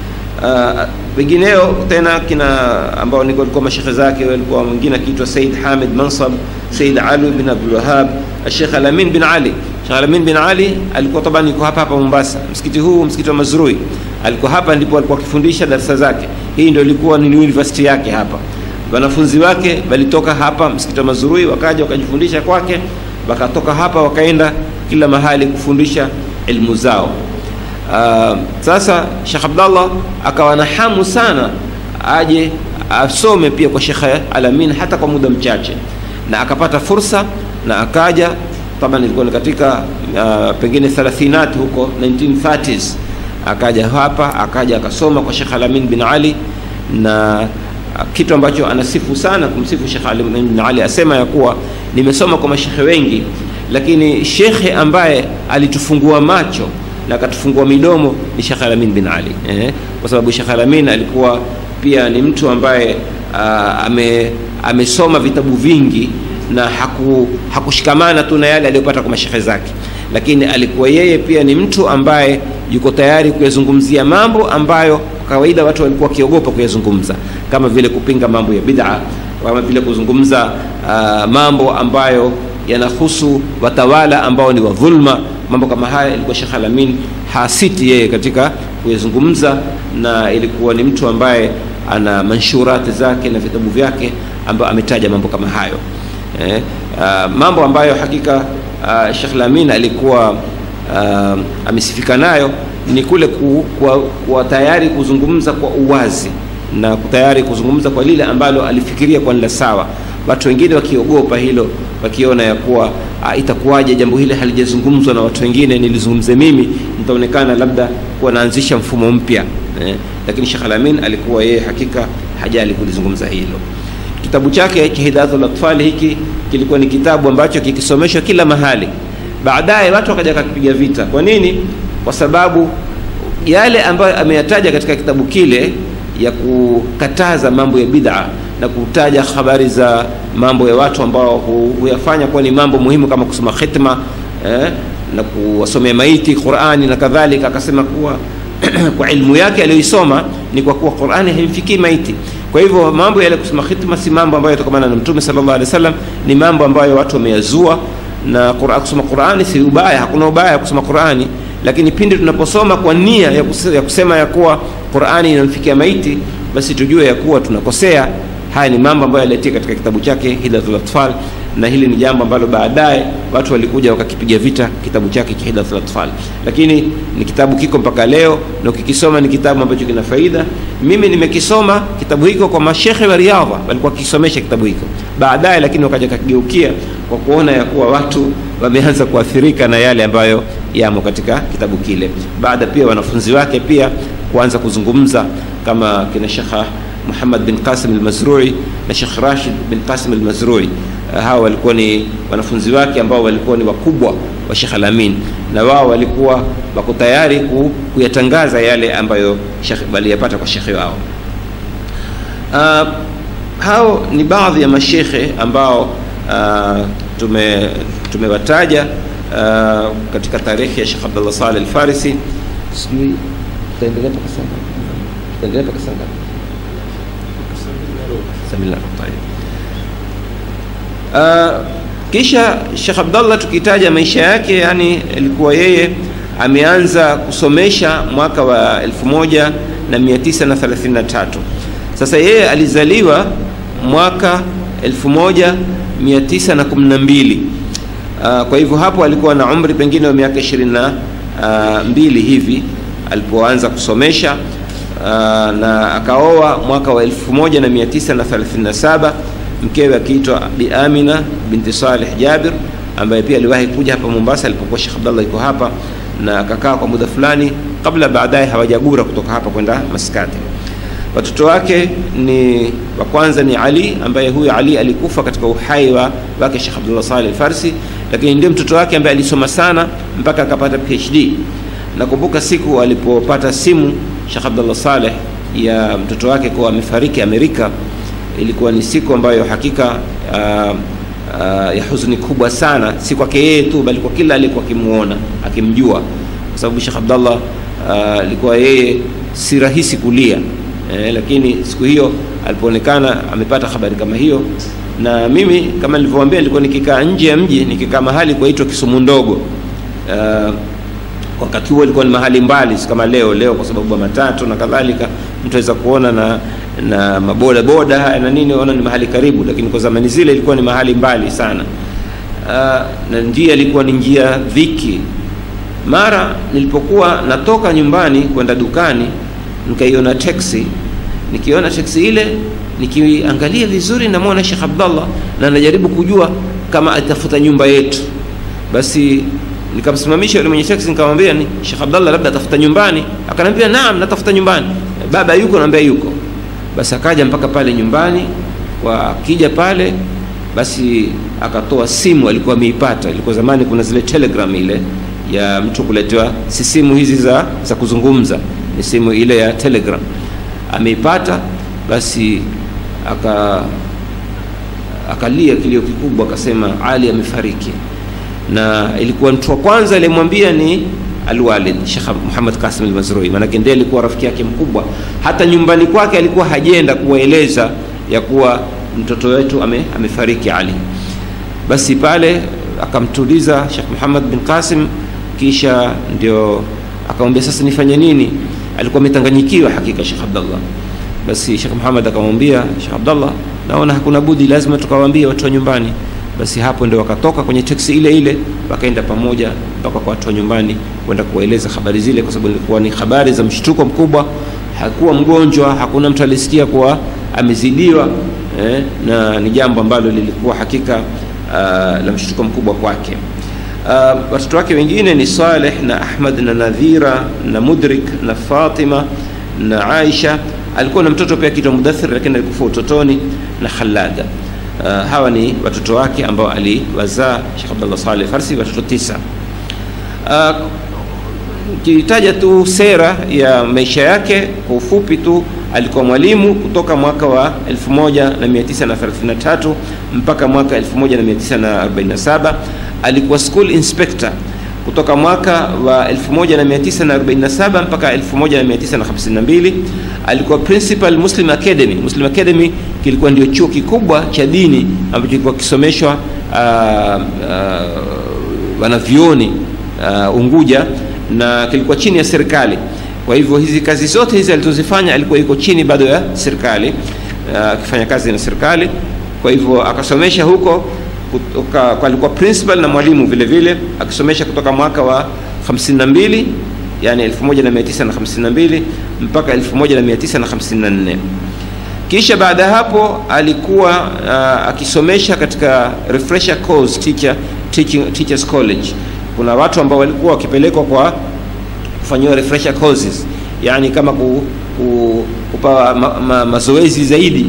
wengineo uh, tena kina ambao ni walikuwa mashekhe zake walikuwa mwingine akiitwa Said Hamid Mansab Said Ali bin Abdul Wahhab Sheikh Alamin bin Ali Sheikh Alamin bin Ali alikuwa taban yuko hapa hapa Mombasa msikiti huu msikiti wa Mazrui alikuwa hapa ndipo alikuwa akifundisha darasa zake hii ndio ilikuwa ni university yake hapa wanafunzi wake walitoka hapa msikiti wa Mazrui wakaja wakajifundisha kwake wakatoka hapa wakaenda kila mahali kufundisha ilmu zao. Uh, sasa Sheikh Abdallah akawa na hamu sana aje asome pia kwa Sheikh Alamin hata kwa muda mchache, na akapata fursa na akaja taban, ilikuwa ni katika uh, pengine 30 huko 1930s, akaja hapa akaja akasoma kwa Sheikh Alamin bin Ali na kitu ambacho anasifu sana kumsifu Sheikh Alamin bin Ali, asema ya kuwa nimesoma kwa mashekhe wengi lakini shekhe ambaye alitufungua macho na akatufungua midomo ni Sheikh Alamin bin Ali eh, kwa sababu Sheikh Alamin alikuwa pia ni mtu ambaye uh, ame amesoma vitabu vingi na haku, hakushikamana tu na yale aliyopata kwa mashehe zake, lakini alikuwa yeye pia ni mtu ambaye yuko tayari kuyazungumzia mambo ambayo kwa kawaida watu walikuwa wakiogopa kuyazungumza, kama vile kupinga mambo ya bid'a, kama vile kuzungumza uh, mambo ambayo yanahusu watawala ambao ni wa dhulma. Mambo kama haya ilikuwa Sheikh Alamin hasiti yeye katika kuyazungumza, na ilikuwa ni mtu ambaye ana manshurati zake na vitabu vyake ambayo ametaja mambo kama hayo eh, uh, mambo ambayo hakika uh, Sheikh Lamin alikuwa uh, amesifika nayo ni kule ku, kuwa, kuwa tayari kuzungumza kwa uwazi na tayari kuzungumza kwa lile ambalo alifikiria kwa la sawa. Watu wengine wakiogopa hilo, wakiona ya kuwa uh, itakuwaje jambo hili halijazungumzwa na watu wengine, nilizungumze mimi, nitaonekana labda kuwa naanzisha mfumo mpya eh, lakini Sheikh Alamin alikuwa yeye hakika hajali kulizungumza hilo. Kitabu chake cha Hidayatul Atfal hiki kilikuwa ni kitabu ambacho kikisomeshwa kila mahali. Baadaye watu wakaja kakipiga vita. Kwa nini? Kwa sababu yale ambayo ameyataja katika kitabu kile ya kukataza mambo ya bid'a na kutaja habari za mambo ya watu ambao huyafanya kuwa ni mambo muhimu kama kusoma khitma eh, na kuwasomea maiti Qur'ani na kadhalika, akasema kuwa kwa ilmu yake aliyoisoma ni kwa kuwa Qur'ani haimfikii maiti. Kwa hivyo mambo yale kusoma khitma si mambo ambayo yatokamana na Mtume sallallahu alaihi wasallam, ni mambo ambayo watu wameyazua. Na Qur'an, kusoma Qur'ani si ubaya, hakuna ubaya kusoma Qur'ani, lakini pindi tunaposoma kwa nia ya kusema ya, kusema ya kuwa Qur'ani inamfikia maiti, basi tujue ya kuwa tunakosea. Haya ni mambo ambayo yalitia katika kitabu chake Hidayatul Atfal, na hili ni jambo ambalo baadaye watu walikuja wakakipiga vita kitabu chake cha Hidayatul Atfal, lakini ni kitabu kiko mpaka leo, na ukikisoma ni kitabu ambacho kina faida. Mimi nimekisoma kitabu hiko kwa mashekhe wa Riyadha, walikuwa wakisomesha kitabu hiko baadaye, lakini wakaja kakigeukia kwa kuona ya kuwa watu wameanza kuathirika na yale ambayo yamo katika kitabu kile, baada pia wanafunzi wake pia kuanza kuzungumza kama kina Shekha Muhammad bin Qasim al-Mazrui na Sheikh Rashid bin Qasim al-Mazrui. Uh, hawa walikuwa ni wanafunzi wake ambao walikuwa ni wakubwa wa Sheikh Alamin, na wao walikuwa wako tayari ku, kuyatangaza yale ambayo Sheikh waliyapata kwa shekhe wao. Uh, hao ni baadhi ya mashekhe ambao uh, tume tumewataja uh, katika tarehe ya Sheikh Abdullah Saleh al-Farisi. Sijui taendelea mpaka sana, taendelea mpaka sana Uh, kisha Sheikh Abdallah tukitaja maisha yake, yani ilikuwa yeye ameanza kusomesha mwaka wa 1933. Sasa yeye alizaliwa mwaka 1912. Uh, kwa hivyo hapo alikuwa na umri pengine wa miaka 22 hivi alipoanza kusomesha uh, na akaoa mwaka wa 1937 mkewe akiitwa Bi Amina binti Saleh Jabir ambaye pia aliwahi kuja hapa Mombasa alipokuwa Sheikh Abdallah yuko hapa na akakaa kwa muda fulani kabla baadaye hawajagura kutoka hapa kwenda Maskati. Watoto wake ni wa kwanza ni Ali ambaye huyu Ali alikufa katika uhai wa wake Sheikh Abdullah Saleh Farsi, lakini ndio mtoto wake ambaye alisoma sana mpaka akapata PhD. Nakumbuka siku alipopata simu Sheikh Abdullah Saleh ya mtoto wake kuwa amefariki Amerika, ilikuwa ni siku ambayo hakika uh, uh, ya huzuni kubwa sana, si kwake yeye tu, bali kwa kila aliyekuwa akimuona akimjua, kwa sababu Sheikh Abdullah alikuwa uh, yeye si rahisi kulia eh, lakini siku hiyo alipoonekana amepata habari kama hiyo, na mimi kama nilivyowaambia, nilikuwa nikikaa nje ya mji, nikikaa mahali kuitwa Kisumu ndogo uh, wakati huo ilikuwa ni mahali mbali, si kama leo. Leo kwa sababu ya matatu na kadhalika, mtu aweza kuona na na maboda boda haya na nini, ona ni mahali karibu, lakini kwa zamani zile ilikuwa ni mahali mbali sana. Uh, na njia ilikuwa ni njia dhiki. Mara nilipokuwa natoka nyumbani kwenda dukani, nikaiona teksi. Nikiona teksi ile, nikiangalia vizuri, namwona Sheikh Abdallah na najaribu kujua kama atafuta nyumba yetu, basi nikamsimamisha yule mwenye taxi nikamwambia ni Sheikh Abdallah labda atafuta nyumbani akanambia naam natafuta nyumbani baba yuko naambia yuko basi akaja mpaka pale nyumbani kwa akija pale basi akatoa simu alikuwa ameipata ilikuwa zamani kuna zile telegram ile ya mtu kuletewa si simu hizi za, za kuzungumza ni simu ile ya telegram ameipata basi aka akalia kilio kikubwa akasema ali amefariki na ilikuwa mtu wa kwanza aliyemwambia ni alwalid Sheikh Muhammad Qasim al-Mazrui, maanake ndiye alikuwa rafiki yake mkubwa. Hata nyumbani kwake alikuwa hajenda kuwaeleza ya kuwa mtoto wetu ame, amefariki Ali. Basi pale akamtuliza Sheikh Muhammad bin Qasim, kisha ndio akamwambia sasa nifanye nini? Alikuwa ametanganyikiwa hakika Sheikh Abdallah. Basi Sheikh Muhammad akamwambia Sheikh Abdallah, naona hakuna budi, lazima tukawaambie watu wa nyumbani basi hapo ndio wakatoka kwenye teksi ile ile wakaenda pamoja mpaka kwa watu wa nyumbani kwenda kuwaeleza habari zile, kwa sababu ilikuwa ni habari za mshtuko mkubwa. Hakuwa mgonjwa, hakuna mtu alisikia kuwa amezidiwa eh, na ni jambo ambalo lilikuwa hakika uh, la mshtuko mkubwa kwake. Uh, watoto wake wengine ni Saleh na Ahmad na Nadhira na Mudrik na Fatima na Aisha. Alikuwa na mtoto pia kitwa Mudathir, lakini alikufa utotoni na Khalada. Uh, hawa ni watoto wake ambao aliwazaa Sheikh Abdullah Saleh Farsi, watoto tisa. Uh, ukitaja tu sera ya maisha yake kwa ufupi tu, alikuwa mwalimu kutoka mwaka wa 1933 mpaka mwaka 1947. Alikuwa school inspector kutoka mwaka wa 1947 mpaka 1952. Alikuwa principal Muslim Academy. Muslim Academy kilikuwa ndio chuo kikubwa cha dini ambacho kilikuwa kisomeshwa uh, uh, wanavyuoni uh, Unguja na kilikuwa chini ya serikali. Kwa hivyo hizi kazi zote hizi alizozifanya alikuwa yuko chini bado ya serikali akifanya uh, kazi na serikali. Kwa hivyo akasomesha huko kutoka, alikuwa principal na mwalimu vile vile akisomesha kutoka mwaka wa 52 yani 1952 mpaka 1954. Kisha baada ya hapo alikuwa uh, akisomesha katika refresher course teacher, teaching, teachers college. Kuna watu ambao walikuwa wakipelekwa kwa kufanyiwa refresher courses, yani kama ku, ku, kupa ma, ma, mazoezi zaidi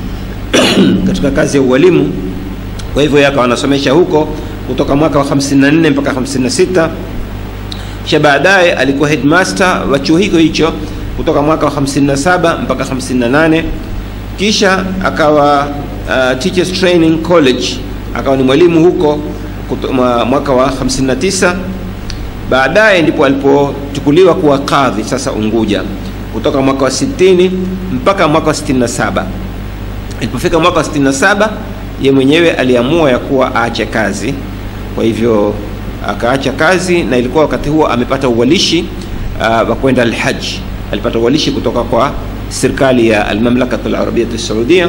katika kazi ya ualimu. Kwa hivyo yakawa anasomesha huko kutoka mwaka wa 54 mpaka 56. Kisha baadaye alikuwa headmaster wa chuo hicho hicho kutoka mwaka wa 57 mpaka 58 kisha akawa uh, teachers training college akawa ni mwalimu huko kuto, mwaka wa 59 baadaye ndipo alipochukuliwa kuwa kadhi sasa Unguja kutoka mwaka wa 60 mpaka mwaka wa 67 ilipofika mwaka wa 67 ye mwenyewe aliamua ya kuwa aache kazi kwa hivyo akaacha kazi na ilikuwa wakati huo amepata uwalishi wa uh, kwenda alhaji alipata uwalishi kutoka kwa serikali ya almamlakat alarabiyat alsaudia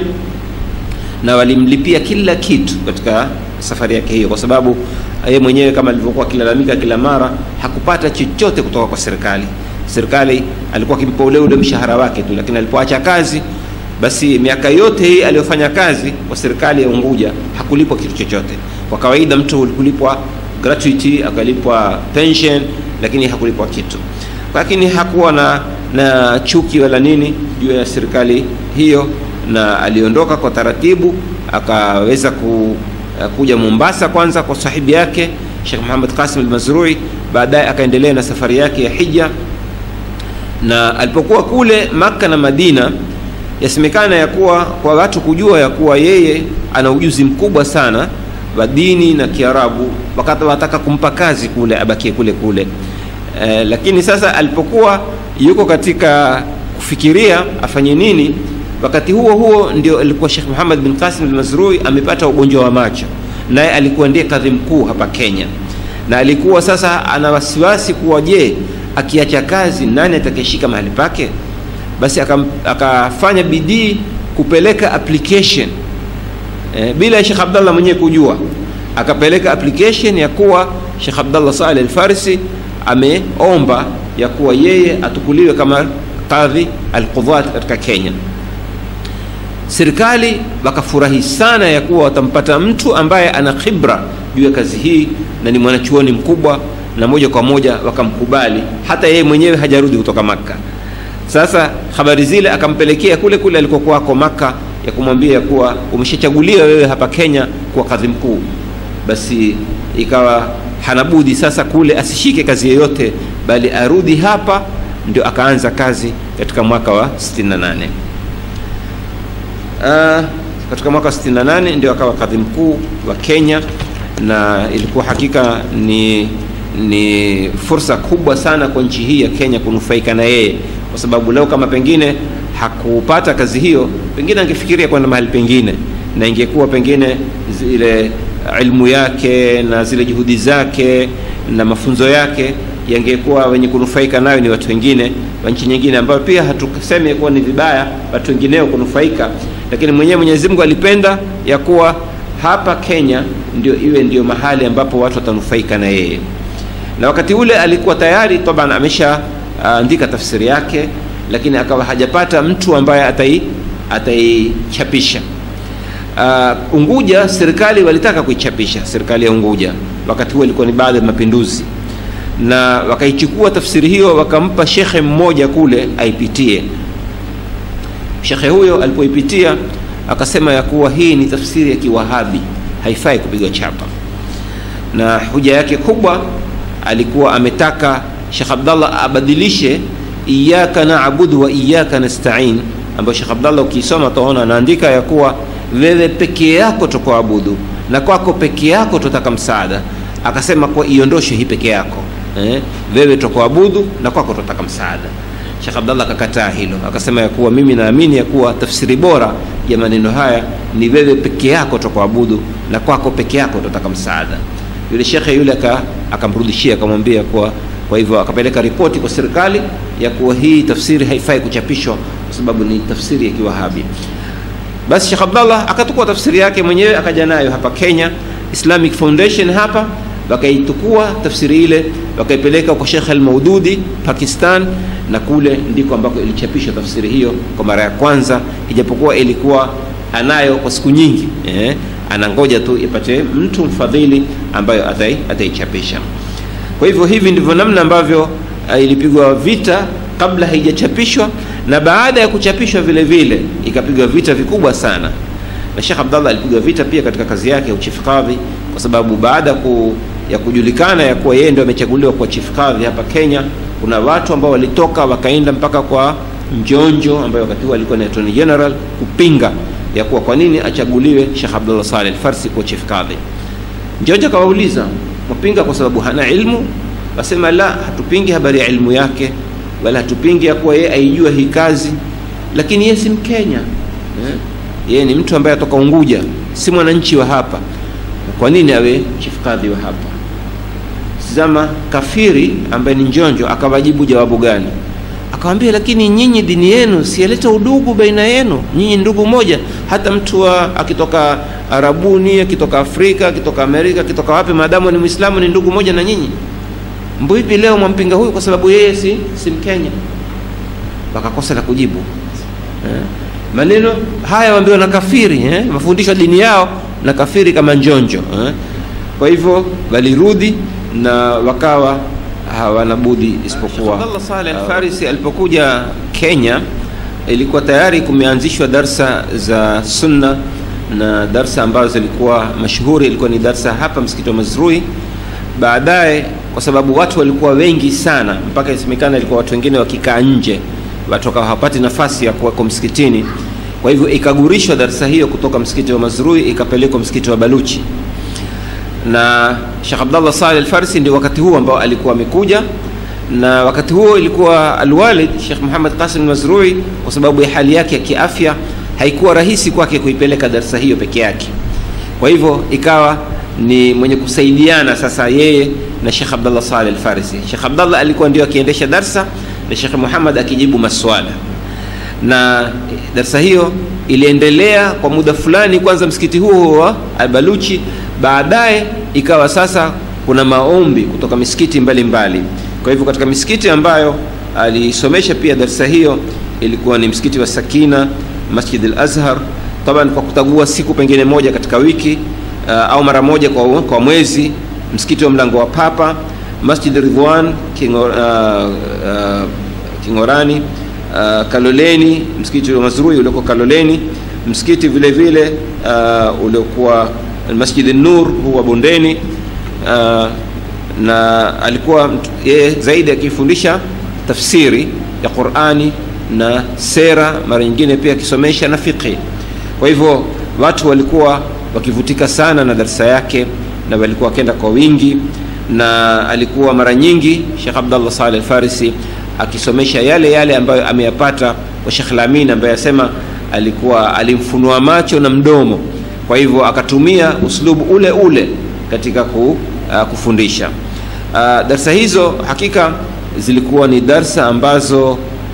na walimlipia kila kitu katika safari yake hiyo kwa sababu yeye mwenyewe kama alivyokuwa akilalamika kila mara hakupata chochote kutoka kwa serikali serikali alikuwa akimpa ule ule mshahara wake tu lakini alipoacha kazi basi miaka yote hii aliyofanya kazi kwa serikali ya Unguja hakulipwa kitu chochote. Kwa kawaida mtu kulipwa gratuity, akalipwa pension, lakini hakulipwa kitu. Lakini hakuwa na, na chuki wala nini juu ya serikali hiyo, na aliondoka kwa taratibu, akaweza ku, kuja Mombasa kwanza kwa sahibi yake Sheikh Muhammad Qasim al-Mazrui, baadaye akaendelea na safari yake ya hija, na alipokuwa kule Makka na Madina yasemekana ya kuwa kwa watu kujua ya kuwa yeye ana ujuzi mkubwa sana wa dini na Kiarabu, wakati wataka kumpa kazi kule abakie kule kule. E, lakini sasa alipokuwa yuko katika kufikiria afanye nini, wakati huo huo ndio alikuwa Sheikh Muhammad bin Qasim al-Mazrui amepata ugonjwa wa macho, naye alikuwa ndiye kadhi mkuu hapa Kenya, na alikuwa sasa ana wasiwasi kuwa je, akiacha kazi nani atakayeshika mahali pake? basi akafanya bidii kupeleka application e, bila Sheikh Abdallah mwenyewe kujua, akapeleka application ya kuwa Sheikh Abdallah Saleh Al-Farisi ameomba ya kuwa yeye atukuliwe kama kadhi al-qudhat katika Kenya. Serikali wakafurahi sana ya kuwa watampata mtu ambaye ana khibra juu ya kazi hii na ni mwanachuoni mkubwa, na moja kwa moja wakamkubali, hata yeye mwenyewe hajarudi kutoka Makka. Sasa habari zile akampelekea kule kule alikokuwa ako Maka, ya kumwambia ya kuwa umeshachaguliwa wewe hapa Kenya kuwa kadhi mkuu. Basi ikawa hanabudi sasa kule asishike kazi yoyote bali arudi hapa ndio akaanza kazi katika mwaka wa 68 uh, katika mwaka wa 68 ndio akawa kadhi mkuu wa Kenya na ilikuwa hakika ni ni fursa kubwa sana kwa nchi hii ya Kenya kunufaika na yeye, kwa sababu leo kama pengine hakupata kazi hiyo, pengine angefikiria kwenda mahali pengine, na ingekuwa pengine zile ilmu yake na zile juhudi zake na mafunzo yake yangekuwa wenye kunufaika nayo ni watu wengine wa nchi nyingine, ambayo pia hatuseme kuwa ni vibaya watu wengineo kunufaika, lakini mwenyewe Mwenyezi Mungu alipenda ya kuwa hapa Kenya ndio iwe ndio mahali ambapo watu watanufaika na yeye na wakati ule alikuwa tayari taban ameshaandika uh, tafsiri yake, lakini akawa hajapata mtu ambaye atai ataichapisha. Uh, Unguja serikali walitaka kuichapisha, serikali ya Unguja wakati huo ilikuwa ni baada ya mapinduzi, na wakaichukua tafsiri hiyo wakampa shekhe mmoja kule aipitie. Shekhe huyo alipoipitia akasema ya kuwa hii ni tafsiri ya Kiwahabi, haifai kupigwa chapa, na hoja yake kubwa alikuwa ametaka Sheikh Abdallah abadilishe iyyaka na'budu wa iyyaka nasta'in, ambayo Sheikh Abdallah ukisoma utaona anaandika ya kuwa wewe peke yako tukuabudu na kwako peke yako tutaka msaada. Akasema kwa iondoshe hii peke yako eh, wewe tukuabudu na kwako tutaka msaada. Sheikh Abdallah akakataa hilo, akasema ya kuwa mimi naamini ya kuwa tafsiri bora ya maneno haya ni wewe peke yako tukuabudu na kwako peke yako tutaka msaada yule shekhe yule akamrudishia akamwambia kwa kwa hivyo akapeleka ripoti kwa serikali ya kuwa hii tafsiri haifai kuchapishwa kwa sababu ni tafsiri ya Kiwahabi. Basi Sheikh Abdallah akatukua tafsiri yake mwenyewe akaja nayo hapa Kenya Islamic Foundation hapa, wakaitukua tafsiri ile wakaipeleka kwa Sheikh Al-Maududi Pakistan, na kule ndiko ambako ilichapishwa tafsiri hiyo kwa mara ya kwanza, ijapokuwa ilikuwa anayo kwa siku nyingi eh anangoja tu ipate mtu mfadhili ambayo atai ataichapisha. Kwa hivyo hivi ndivyo namna ambavyo uh, ilipigwa vita kabla haijachapishwa na baada ya kuchapishwa vile vile ikapigwa vita vikubwa sana, na Sheikh Abdallah alipigwa vita pia katika kazi yake ya uchief kadhi, kwa sababu baada ku, ya kujulikana ya kuwa yeye ndio amechaguliwa kwa chief kadhi hapa Kenya, kuna watu ambao walitoka wakaenda mpaka kwa Njonjo ambaye wakati huo alikuwa ni Attorney General kupinga ya kuwa kwa nini achaguliwe Sheikh Abdullah Saleh Al-Farsi kuwa chief kadhi. Njonjo akawauliza mpinga kwa sababu hana ilmu? Wasema la, hatupingi habari ya ilmu yake wala hatupingi ya kuwa yeye aijua hii kazi, lakini yeye si Mkenya eh? Yeye ni mtu ambaye atoka Unguja, si mwananchi wa hapa. Kwa nini awe chief kadhi wa hapa? Zama kafiri ambaye ni Njonjo akawajibu jawabu gani? Akawambia, lakini nyinyi dini yenu siyaleta udugu baina yenu, nyinyi ndugu moja. Hata mtu wa akitoka Arabuni, akitoka Afrika, akitoka Amerika, akitoka wapi, maadamu ni Muislamu ni ndugu moja na nyinyi. Mbipi leo mwampinga huyu kwa sababu yeye si, si Mkenya? Wakakosa la kujibu eh? Maneno haya waambiwa na kafiri eh? Mafundisho ya dini yao na kafiri kama Njonjo eh? Kwa hivyo walirudi na wakawa hawana budi isipokuwa. Abdallah Saleh Al-Farisi alipokuja Kenya, ilikuwa tayari kumeanzishwa darsa za sunna na darsa ambazo zilikuwa mashuhuri, ilikuwa ni darsa hapa msikiti wa Mazrui. Baadaye kwa sababu watu walikuwa wengi sana, mpaka isemekana ilikuwa watu wengine wakikaa nje, watu wakawa hawapati nafasi ya kuwako msikitini. Kwa hivyo ikagurishwa darsa hiyo kutoka msikiti wa Mazrui ikapelekwa msikiti wa Baluchi na Sheikh Abdallah Saleh Al-Farsi ndio wakati huo ambao alikuwa amekuja, na wakati huo ilikuwa alwalid Sheikh Muhammad Qasim Mazrui, kwa sababu ya hali yake ya kiafya haikuwa rahisi kwake kuipeleka darsa hiyo peke yake. Kwa hivyo ikawa ni mwenye kusaidiana sasa yeye na Sheikh Abdallah Saleh Al-Farsi. Sheikh Abdallah alikuwa ndio akiendesha darsa na Sheikh Muhammad akijibu maswala, na darsa hiyo iliendelea kwa muda fulani, kwanza msikiti huo wa Al-Baluchi baadaye ikawa sasa kuna maombi kutoka misikiti mbalimbali mbali. Kwa hivyo katika misikiti ambayo alisomesha pia darsa hiyo ilikuwa ni msikiti wa Sakina, Masjid al-Azhar, taban kwa kutagua siku pengine moja katika wiki uh, au mara moja kwa, kwa mwezi, msikiti wa mlango wa Papa, Masjid Ridwan Kingor, uh, uh, Kingorani, uh, Kaloleni, msikiti wa Mazrui ulioko Kaloleni, msikiti vile vile uh, uliokuwa Masjid Nur huwa Bondeni. Uh, na alikuwa yeye zaidi akifundisha tafsiri ya Qur'ani na sera, mara nyingine pia akisomesha na fiqhi. Kwa hivyo watu walikuwa wakivutika sana na darasa yake na walikuwa wakenda kwa wingi, na alikuwa mara nyingi Sheikh Abdallah Saleh Al-Farisi akisomesha yale yale ambayo ameyapata kwa Sheikh Lamin ambaye asema alikuwa alimfunua macho na mdomo, kwa hivyo akatumia uslubu ule ule katika ku, uh, kufundisha. Uh, darsa hizo hakika zilikuwa ni darsa ambazo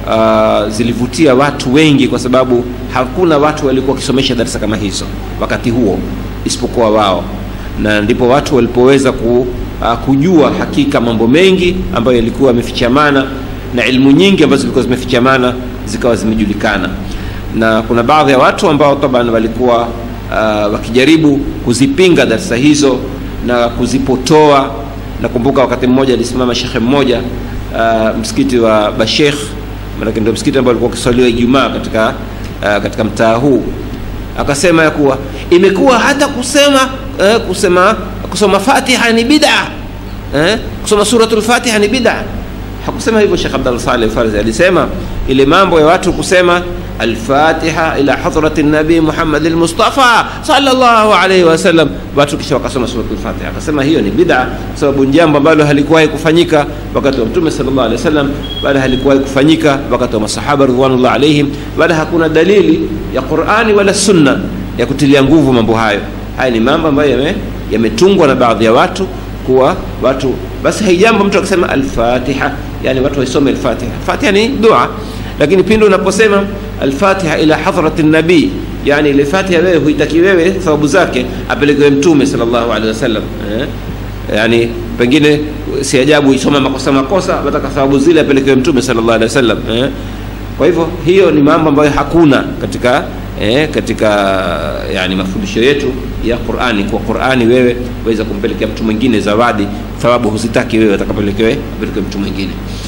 uh, zilivutia watu wengi, kwa sababu hakuna watu walikuwa wakisomesha darsa kama hizo wakati huo isipokuwa wao, na ndipo watu walipoweza ku, uh, kujua hakika mambo mengi ambayo yalikuwa yamefichamana na ilmu nyingi ambazo zilikuwa zimefichamana zikawa zimejulikana, na kuna baadhi ya watu ambao taban walikuwa uh, wakijaribu kuzipinga darsa hizo na kuzipotoa. Nakumbuka wakati mmoja alisimama shekhe mmoja uh, msikiti wa Bashekh, maanake ndio msikiti ambao ulikuwa ukiswaliwa Ijumaa katika, uh, katika mtaa huu, akasema ya kuwa imekuwa hata kusema eh, kusema kusoma Fatiha ni bid'a eh, kusoma suratul Fatiha ni bid'a. Hakusema hivyo Sheikh Abdallah Saleh Farzi, alisema ile mambo ya watu kusema Alfatiha ila hadrati nabii Muhammad al-Mustafa sallallahu alayhi wasallam, watu kisha wakasoma suratul Fatiha. Akasema hiyo ni bid'a, kwa sababu jambo ambalo halikuwahi kufanyika wakati wa Mtume sallallahu alayhi wasallam, wala halikuwahi kufanyika wakati wa masahaba ridwanullah alayhim, wala hakuna dalili ya Qur'ani wala sunna ya kutilia nguvu mambo hayo. Haya ni mambo ambayo yametungwa na baadhi ya watu kuwa watu basi, haijambo mtu akisema al-Fatiha, yani watu waisome al-Fatiha. Fatiha ni dua lakini pindi unaposema alfatiha ila hadhrati nabii, yani ile fatiha wewe huitaki wewe thawabu zake apelekewe mtume sallallahu alaihi wasallam eh? Yani pengine si ajabu isoma makosa makosa, wataka thawabu zile apelekewe mtume sallallahu alaihi wasallam eh? Kwa hivyo hiyo ni mambo ambayo hakuna katika eh, katika yani mafundisho yetu ya Qur'ani. Kwa Qur'ani wewe waweza kumpelekea mtu mwingine zawadi, thawabu huzitaki wewe, atakapelekewe apelekewe mtu mwingine.